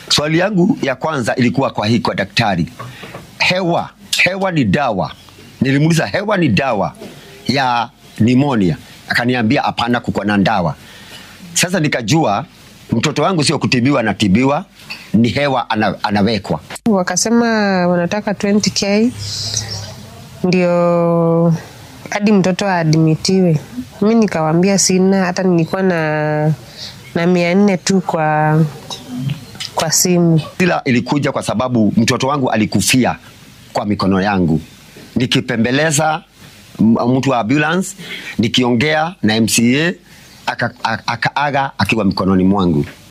Swali yangu ya kwanza ilikuwa kwa hii kwa daktari, hewa hewa ni dawa? Nilimuuliza hewa ni dawa ya pneumonia, akaniambia hapana, kuko na dawa. Sasa nikajua mtoto wangu sio kutibiwa, anatibiwa ni hewa ana, anawekwa. Wakasema wanataka 20k ndio hadi mtoto aadmitiwe. Mi nikawambia sina, hata nilikuwa na na mia nne tu kwa kwa simu. Ila ilikuja kwa sababu mtoto wangu alikufia kwa mikono yangu, nikipembeleza m- mtu wa ambulance, nikiongea na MCA aka- a- akaaga akiwa mikononi mwangu.